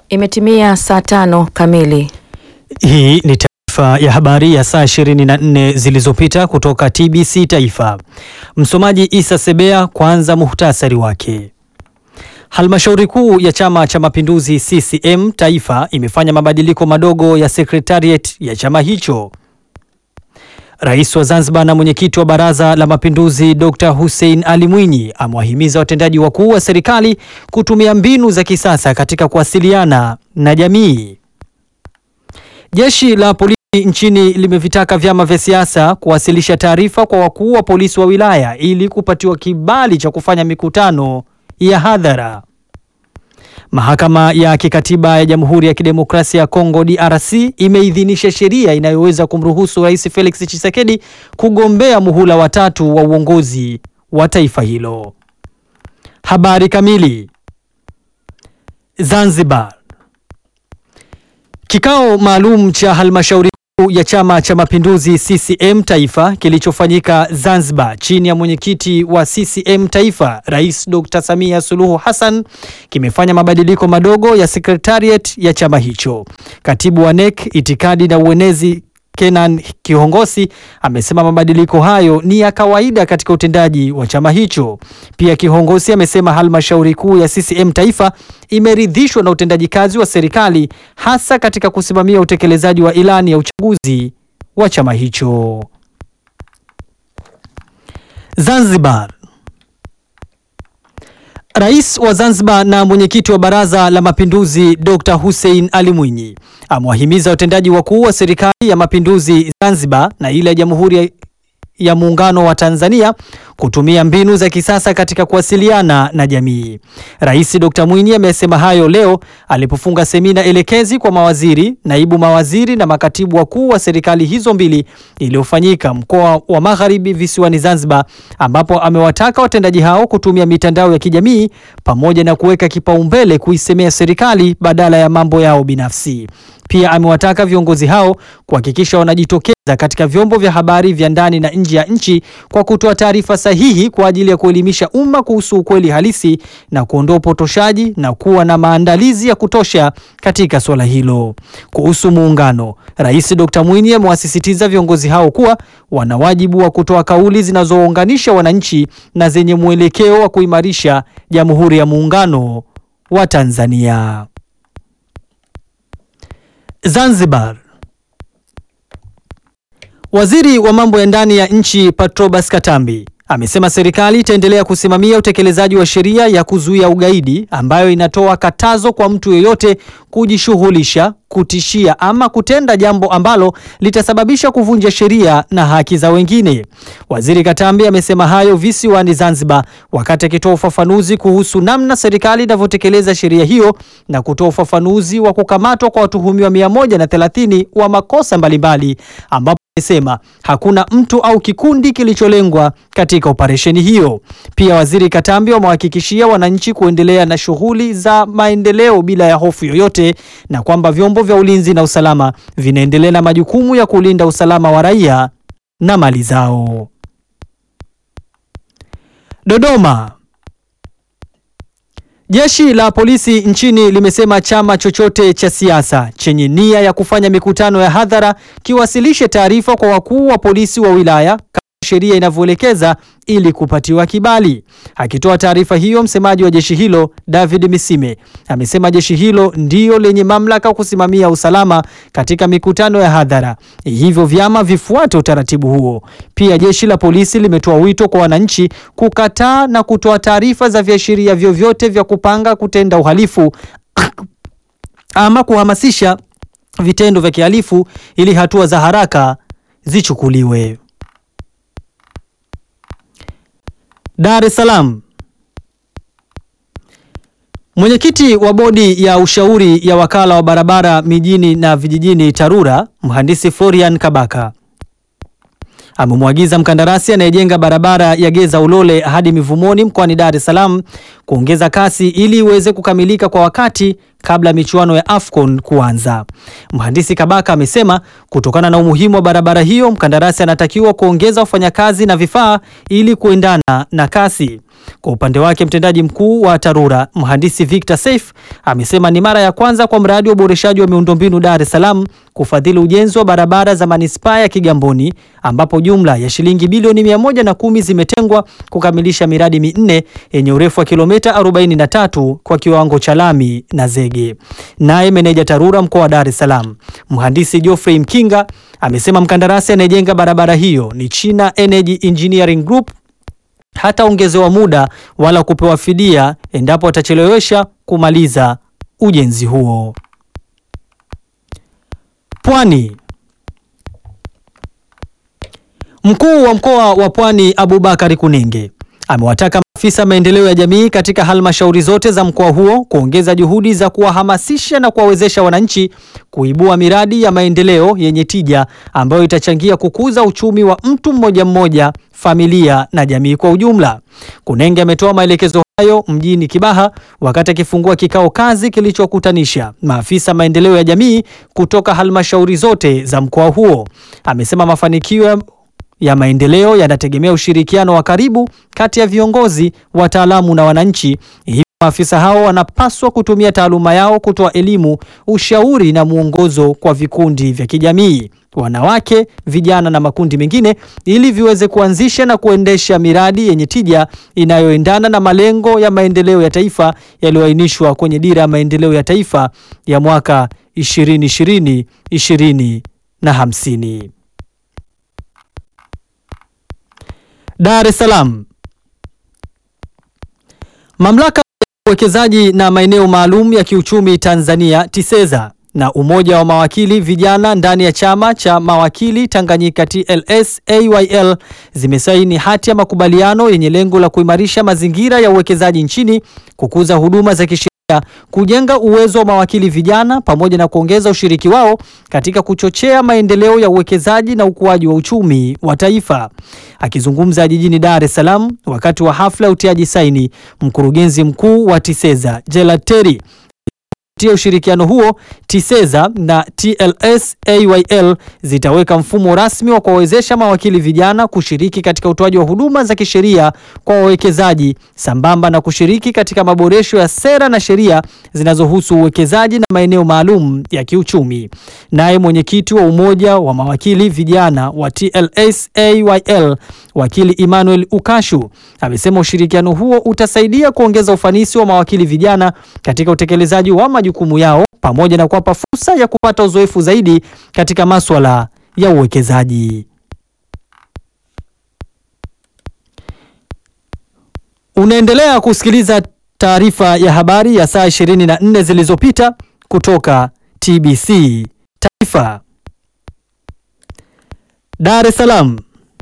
Imetimia saa tano kamili. Hii ni taarifa ya habari ya saa 24 zilizopita kutoka TBC Taifa. Msomaji Isa Sebea. Kwanza muhtasari wake. Halmashauri kuu ya Chama cha Mapinduzi CCM Taifa imefanya mabadiliko madogo ya sekretariat ya chama hicho. Rais wa Zanzibar na mwenyekiti wa Baraza la Mapinduzi Dr. Hussein Ali Mwinyi amewahimiza watendaji wakuu wa serikali kutumia mbinu za kisasa katika kuwasiliana na jamii. Jeshi la polisi nchini limevitaka vyama vya siasa kuwasilisha taarifa kwa wakuu wa polisi wa wilaya ili kupatiwa kibali cha kufanya mikutano ya hadhara. Mahakama ya Kikatiba ya Jamhuri ya Kidemokrasia ya Kongo DRC imeidhinisha sheria inayoweza kumruhusu Rais Felix Tshisekedi kugombea muhula wa tatu wa uongozi wa taifa hilo. Habari kamili. Zanzibar. Kikao maalum cha halmashauri kuu ya Chama cha Mapinduzi CCM Taifa kilichofanyika Zanzibar chini ya mwenyekiti wa CCM Taifa Rais Dr. Samia Suluhu Hassan kimefanya mabadiliko madogo ya sekretariat ya chama hicho. Katibu wa NEC itikadi na uenezi Kenan Kihongosi amesema mabadiliko hayo ni ya kawaida katika utendaji wa chama hicho. Pia Kihongosi amesema halmashauri kuu ya CCM Taifa imeridhishwa na utendaji kazi wa serikali hasa katika kusimamia utekelezaji wa ilani ya uchaguzi wa chama hicho. Zanzibar. Rais wa Zanzibar na mwenyekiti wa Baraza la Mapinduzi Dr. Hussein Ali Mwinyi amewahimiza watendaji wakuu wa serikali ya mapinduzi Zanzibar na ile ya Jamhuri ya Muungano wa Tanzania kutumia mbinu za kisasa katika kuwasiliana na jamii. Rais Dr. Mwinyi amesema hayo leo alipofunga semina elekezi kwa mawaziri, naibu mawaziri na makatibu wakuu wa serikali hizo mbili iliyofanyika mkoa wa Magharibi visiwani Zanzibar, ambapo amewataka watendaji hao kutumia mitandao ya kijamii pamoja na kuweka kipaumbele kuisemea serikali badala ya mambo yao binafsi. Pia amewataka viongozi hao kuhakikisha wanajitokeza katika vyombo vya habari vya ndani na nje ya nchi kwa kutoa taarifa sahihi kwa ajili ya kuelimisha umma kuhusu ukweli halisi na kuondoa upotoshaji na kuwa na maandalizi ya kutosha katika suala hilo. Kuhusu muungano, Rais Dr. Mwinyi amewasisitiza viongozi hao kuwa wana wajibu wa kutoa kauli zinazounganisha wananchi na zenye mwelekeo wa kuimarisha Jamhuri ya Muungano wa Tanzania. Zanzibar. Waziri wa mambo ya ndani ya nchi Patrobas Katambi amesema serikali itaendelea kusimamia utekelezaji wa sheria ya kuzuia ugaidi ambayo inatoa katazo kwa mtu yeyote kujishughulisha, kutishia ama kutenda jambo ambalo litasababisha kuvunja sheria na haki za wengine. Waziri Katambi amesema hayo visiwani Zanzibar wakati akitoa ufafanuzi kuhusu namna serikali inavyotekeleza sheria hiyo na kutoa ufafanuzi wa kukamatwa kwa watuhumiwa 130 wa makosa mbalimbali ambapo amesema hakuna mtu au kikundi kilicholengwa katika operesheni hiyo. Pia Waziri Katambi wamewahakikishia wananchi kuendelea na shughuli za maendeleo bila ya hofu yoyote na kwamba vyombo vya ulinzi na usalama vinaendelea na majukumu ya kulinda usalama wa raia na mali zao. Dodoma. Jeshi la polisi nchini limesema chama chochote cha siasa chenye nia ya kufanya mikutano ya hadhara kiwasilishe taarifa kwa wakuu wa polisi wa wilaya kama sheria inavyoelekeza ili kupatiwa kibali. Akitoa taarifa hiyo, msemaji wa jeshi hilo David Misime amesema jeshi hilo ndio lenye mamlaka kusimamia usalama katika mikutano ya hadhara, hivyo vyama vifuate utaratibu huo. Pia jeshi la polisi limetoa wito kwa wananchi kukataa na kutoa taarifa za viashiria vyovyote vya kupanga kutenda uhalifu ama kuhamasisha vitendo vya kihalifu ili hatua za haraka zichukuliwe. Dar es Salaam. Mwenyekiti wa bodi ya ushauri ya wakala wa barabara mijini na vijijini TARURA, mhandisi Florian Kabaka amemwagiza mkandarasi anayejenga barabara ya Geza Ulole hadi Mivumoni mkoani Dar es Salaam kuongeza kasi ili iweze kukamilika kwa wakati kabla ya michuano ya AFCON kuanza. Mhandisi Kabaka amesema kutokana na umuhimu wa barabara hiyo, mkandarasi anatakiwa kuongeza wafanyakazi na vifaa ili kuendana na kasi. Kwa upande wake mtendaji mkuu wa TARURA mhandisi Victor Saif amesema ni mara ya kwanza kwa mradi wa uboreshaji wa miundombinu Dar es Salaam kufadhili ujenzi wa barabara za manispaa ya Kigamboni ambapo jumla ya shilingi bilioni mia moja na kumi zimetengwa kukamilisha miradi minne yenye urefu wa kilomita 43 kwa kiwango cha lami na zege. Naye meneja TARURA mkoa wa Dar es Salaam mhandisi Geoffrey Mkinga amesema mkandarasi anayejenga barabara hiyo ni China Energy Engineering Group hataongezewa muda wala kupewa fidia endapo atachelewesha kumaliza ujenzi huo. Pwani. Mkuu wa mkoa wa Pwani Abubakari Kunenge amewataka maafisa maendeleo ya jamii katika halmashauri zote za mkoa huo kuongeza juhudi za kuwahamasisha na kuwawezesha wananchi kuibua miradi ya maendeleo yenye tija ambayo itachangia kukuza uchumi wa mtu mmoja mmoja, familia na jamii kwa ujumla. Kunenge ametoa maelekezo hayo mjini Kibaha wakati akifungua kikao kazi kilichokutanisha maafisa maendeleo ya jamii kutoka halmashauri zote za mkoa huo. Amesema mafanikio ya maendeleo yanategemea ushirikiano wa karibu kati ya viongozi, wataalamu na wananchi. Hivyo maafisa hao wanapaswa kutumia taaluma yao kutoa elimu, ushauri na mwongozo kwa vikundi vya kijamii, wanawake, vijana na makundi mengine ili viweze kuanzisha na kuendesha miradi yenye tija inayoendana na malengo ya maendeleo ya taifa yaliyoainishwa kwenye dira ya maendeleo ya taifa ya mwaka 2020 20 na 50. Dar es Salaam. Mamlaka ya uwekezaji na maeneo maalum ya kiuchumi Tanzania TISEZA na Umoja wa Mawakili Vijana ndani ya Chama cha Mawakili Tanganyika TLS AYL zimesaini hati ya makubaliano yenye lengo la kuimarisha mazingira ya uwekezaji nchini, kukuza huduma za kisheria, kujenga uwezo wa mawakili vijana pamoja na kuongeza ushiriki wao katika kuchochea maendeleo ya uwekezaji na ukuaji wa uchumi wa taifa. Akizungumza jijini Dar es Salaam wakati wa hafla ya utiaji saini, mkurugenzi mkuu wa TISEZA Gerald Terry kupitia ushirikiano huo TISEZA na TLS AYL zitaweka mfumo rasmi wa kuwawezesha mawakili vijana kushiriki katika utoaji wa huduma za kisheria kwa wawekezaji sambamba na kushiriki katika maboresho ya sera na sheria zinazohusu uwekezaji na maeneo maalum ya kiuchumi. Naye mwenyekiti wa Umoja wa Mawakili Vijana wa TLS AYL wakili Emmanuel Ukashu amesema ushirikiano huo utasaidia kuongeza ufanisi wa mawakili vijana katika utekelezaji wa majukumu yao pamoja na kuwapa fursa ya kupata uzoefu zaidi katika masuala ya uwekezaji. Unaendelea kusikiliza taarifa ya habari ya saa 24 zilizopita kutoka TBC Taifa. Dar es Salaam.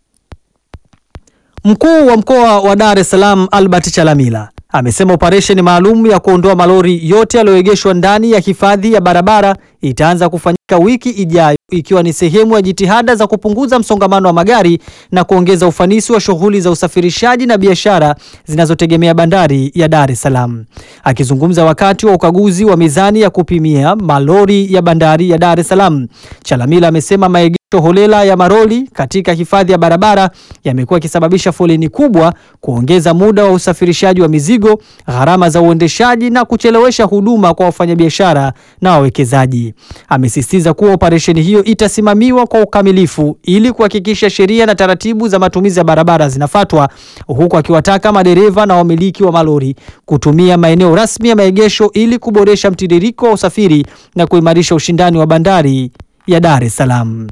Mkuu wa mkoa wa Dar es Salaam Albert Chalamila amesema operesheni maalum ya kuondoa malori yote yaliyoegeshwa ndani ya hifadhi ya barabara itaanza kufanyika wiki ijayo ikiwa ni sehemu ya jitihada za kupunguza msongamano wa magari na kuongeza ufanisi wa shughuli za usafirishaji na biashara zinazotegemea bandari ya Dar es Salaam. Akizungumza wakati wa ukaguzi wa mizani ya kupimia malori ya bandari ya Dar es Salaam, Chalamila amesema maegesho holela ya maroli katika hifadhi ya barabara yamekuwa yakisababisha foleni kubwa, kuongeza muda wa usafirishaji wa mizigo, gharama za uendeshaji na kuchelewesha huduma kwa wafanyabiashara na wawekezaji. Amesisitiza kuwa operesheni hiyo itasimamiwa kwa ukamilifu ili kuhakikisha sheria na taratibu za matumizi ya barabara zinafuatwa, huku akiwataka madereva na wamiliki wa malori kutumia maeneo rasmi ya maegesho ili kuboresha mtiririko wa usafiri na kuimarisha ushindani wa bandari ya Dar es Salaam.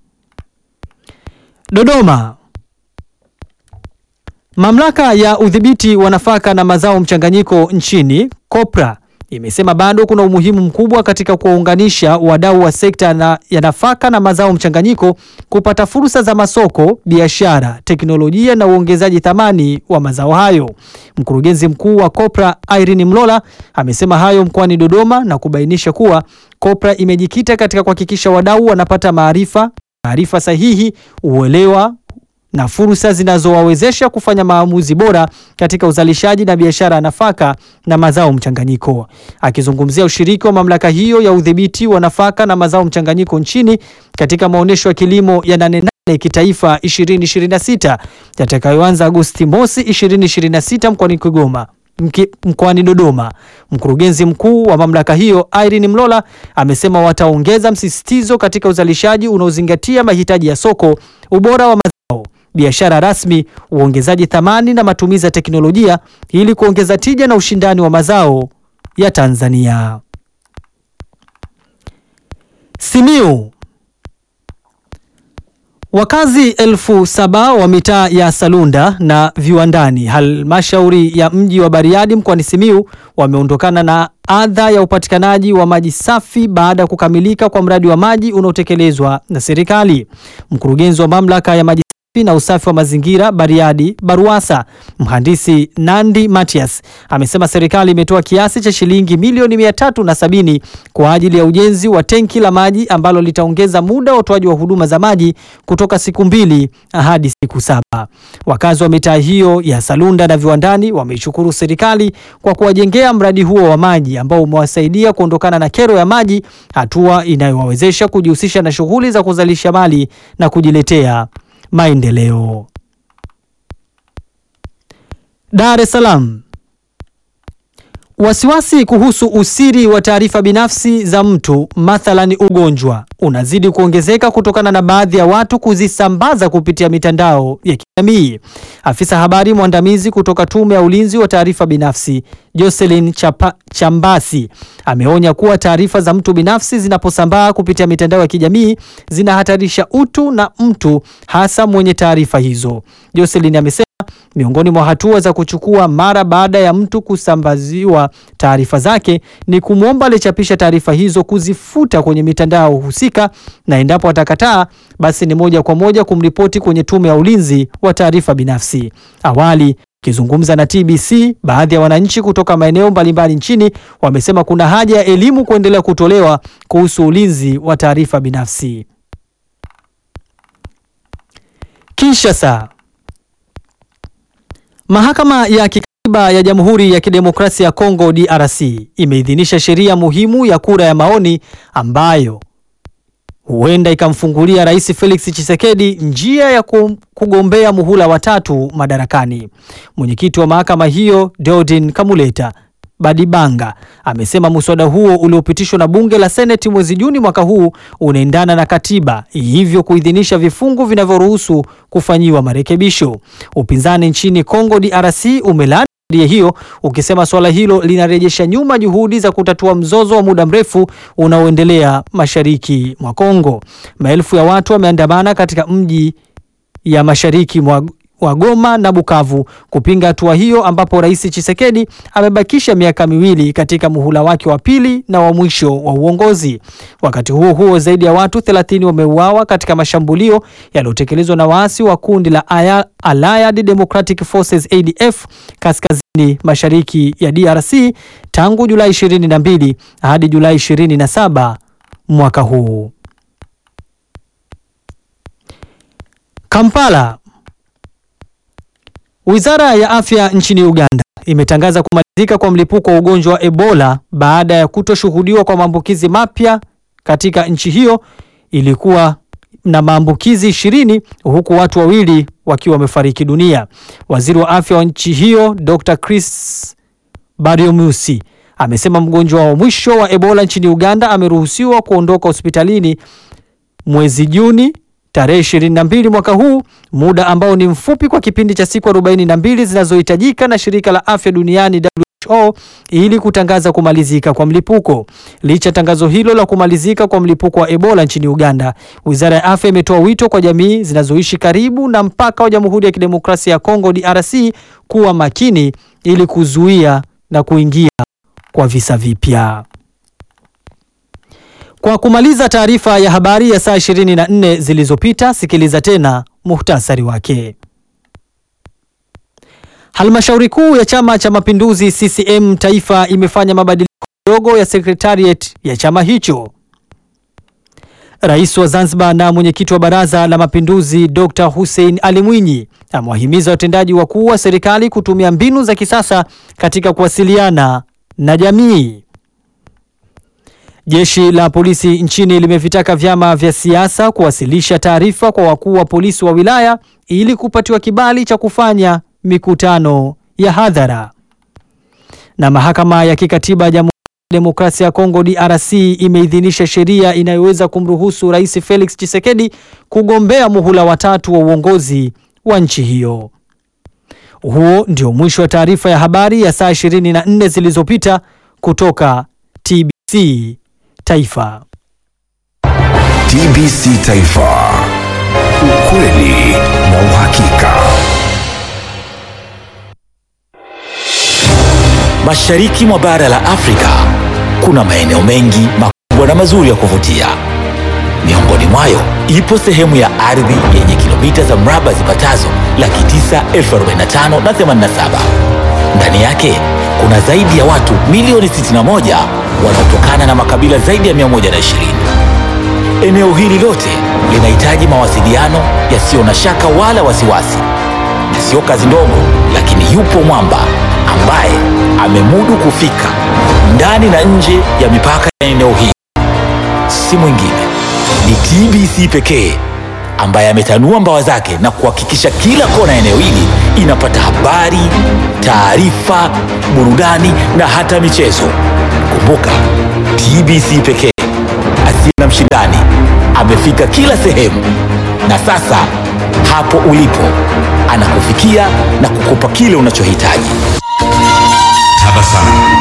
Dodoma. Mamlaka ya udhibiti wa nafaka na mazao mchanganyiko nchini COPRA imesema bado kuna umuhimu mkubwa katika kuwaunganisha wadau wa sekta na ya nafaka na mazao mchanganyiko kupata fursa za masoko, biashara, teknolojia na uongezaji thamani wa mazao hayo. Mkurugenzi mkuu wa COPRA Irene Mlola amesema hayo mkoani Dodoma na kubainisha kuwa COPRA imejikita katika kuhakikisha wadau wanapata maarifa, maarifa sahihi, uelewa na fursa zinazowawezesha kufanya maamuzi bora katika uzalishaji na biashara ya nafaka na mazao mchanganyiko. Akizungumzia ushiriki wa mamlaka hiyo ya udhibiti wa nafaka na mazao mchanganyiko nchini katika maonyesho ya kilimo ya nane nane kitaifa 2026 yatakayoanza Agosti mosi 2026 mkoani Kigoma mkoani Dodoma, mkurugenzi mkuu wa mamlaka hiyo Irene Mlola amesema wataongeza msisitizo katika uzalishaji unaozingatia mahitaji ya soko, ubora wa mazao, biashara rasmi, uongezaji thamani na matumizi ya teknolojia ili kuongeza tija na ushindani wa mazao ya Tanzania. Simiu Wakazi elfu saba wa mitaa ya Salunda na Viwandani, halmashauri ya mji wa Bariadi mkoani Simiu wameondokana na adha ya upatikanaji wa maji safi baada ya kukamilika kwa mradi wa maji unaotekelezwa na serikali. Mkurugenzi wa mamlaka ya maji safi na usafi wa mazingira Bariadi Baruasa, mhandisi Nandi Matias amesema serikali imetoa kiasi cha shilingi milioni mia tatu na sabini kwa ajili ya ujenzi wa tenki la maji ambalo litaongeza muda wa utoaji wa huduma za maji kutoka siku mbili hadi siku saba. Wakazi wa mitaa hiyo ya Salunda na Viwandani wameishukuru serikali kwa kuwajengea mradi huo wa maji ambao umewasaidia kuondokana na kero ya maji, hatua inayowawezesha kujihusisha na shughuli za kuzalisha mali na kujiletea maendeleo. Dar es Salaam. Wasiwasi kuhusu usiri wa taarifa binafsi za mtu mathalani ugonjwa unazidi kuongezeka kutokana na baadhi ya watu kuzisambaza kupitia mitandao ya kijamii. Afisa habari mwandamizi kutoka Tume ya Ulinzi wa Taarifa Binafsi, Jocelyn Chapa, Chambasi ameonya kuwa taarifa za mtu binafsi zinaposambaa kupitia mitandao ya kijamii zinahatarisha utu na mtu hasa mwenye taarifa hizo. Jocelyn amesema miongoni mwa hatua za kuchukua mara baada ya mtu kusambaziwa taarifa zake ni kumwomba aliyechapisha taarifa hizo kuzifuta kwenye mitandao husika, na endapo atakataa, basi ni moja kwa moja kumripoti kwenye Tume ya Ulinzi wa Taarifa Binafsi. Awali akizungumza na TBC, baadhi ya wananchi kutoka maeneo mbalimbali nchini wamesema kuna haja ya elimu kuendelea kutolewa kuhusu ulinzi wa taarifa binafsi. Kinshasa. Mahakama ya Kikatiba ya Jamhuri ya Kidemokrasia ya Kongo DRC imeidhinisha sheria muhimu ya kura ya maoni ambayo huenda ikamfungulia Rais Felix Tshisekedi njia ya kugombea muhula wa tatu madarakani. Mwenyekiti wa mahakama hiyo Deodin Kamuleta Badibanga amesema muswada huo uliopitishwa na bunge la Seneti mwezi Juni mwaka huu unaendana na katiba, hivyo kuidhinisha vifungu vinavyoruhusu kufanyiwa marekebisho. Upinzani nchini Kongo DRC umelaani sheria hiyo ukisema suala hilo linarejesha nyuma juhudi za kutatua mzozo wa muda mrefu unaoendelea mashariki mwa Kongo. Maelfu ya watu wameandamana katika mji ya mashariki mwa wa Goma na Bukavu kupinga hatua hiyo ambapo Rais Tshisekedi amebakisha miaka miwili katika muhula wake wa pili na wa mwisho wa uongozi. Wakati huo huo, zaidi ya watu 30 wameuawa katika mashambulio yaliyotekelezwa na waasi wa kundi la Allied Democratic Forces ADF kaskazini mashariki ya DRC tangu Julai 22 hadi Julai 27 mwaka huu. Kampala. Wizara ya Afya nchini Uganda imetangaza kumalizika kwa mlipuko wa ugonjwa wa Ebola baada ya kutoshuhudiwa kwa maambukizi mapya katika nchi hiyo. Ilikuwa na maambukizi ishirini huku watu wawili wakiwa wamefariki dunia. Waziri wa Afya wa nchi hiyo Dr. Chris Baryomusi amesema mgonjwa wa mwisho wa Ebola nchini Uganda ameruhusiwa kuondoka hospitalini mwezi Juni tarehe 22 mwaka huu, muda ambao ni mfupi kwa kipindi cha siku 42 zinazohitajika na shirika la afya duniani WHO ili kutangaza kumalizika kwa mlipuko. Licha tangazo hilo la kumalizika kwa mlipuko wa Ebola nchini Uganda, Wizara ya Afya imetoa wito kwa jamii zinazoishi karibu na mpaka wa Jamhuri ya Kidemokrasia ya Kongo DRC kuwa makini ili kuzuia na kuingia kwa visa vipya. Kwa kumaliza taarifa ya habari ya saa 24 zilizopita, sikiliza tena muhtasari wake. Halmashauri kuu ya Chama cha Mapinduzi CCM Taifa imefanya mabadiliko madogo ya sekretariat ya chama hicho. Rais wa Zanzibar na mwenyekiti wa Baraza la Mapinduzi Dr. Hussein Ali Mwinyi amewahimiza watendaji wakuu wa serikali kutumia mbinu za kisasa katika kuwasiliana na jamii. Jeshi la polisi nchini limevitaka vyama vya siasa kuwasilisha taarifa kwa wakuu wa polisi wa wilaya ili kupatiwa kibali cha kufanya mikutano ya hadhara. Na mahakama ya kikatiba ya Jamhuri ya Demokrasia ya Kongo DRC imeidhinisha sheria inayoweza kumruhusu Rais Felix Tshisekedi kugombea muhula watatu wa uongozi wa nchi hiyo. Huo ndio mwisho wa taarifa ya habari ya saa 24 zilizopita kutoka TBC Taifa. TBC Taifa. Ukweli na uhakika. Mashariki mwa bara la Afrika kuna maeneo mengi makubwa na mazuri ya kuvutia. Miongoni mwayo ipo sehemu ya ardhi yenye kilomita za mraba zipatazo laki tisa elfu arobaini na tano na themanini na saba. Ndani yake kuna zaidi ya watu milioni 61 wanaotokana na makabila zaidi ya 120. Eneo hili lote linahitaji mawasiliano yasiyo na shaka wala wasiwasi, na sio kazi ndogo, lakini yupo mwamba ambaye amemudu kufika ndani na nje ya mipaka ya eneo hili. Si mwingine ni TBC pekee ambaye ametanua mbawa zake na kuhakikisha kila kona ya eneo hili inapata habari, taarifa, burudani na hata michezo. Kumbuka, TBC pekee asiye na mshindani amefika kila sehemu, na sasa hapo ulipo anakufikia na kukupa kile unachohitaji. Tabasamu.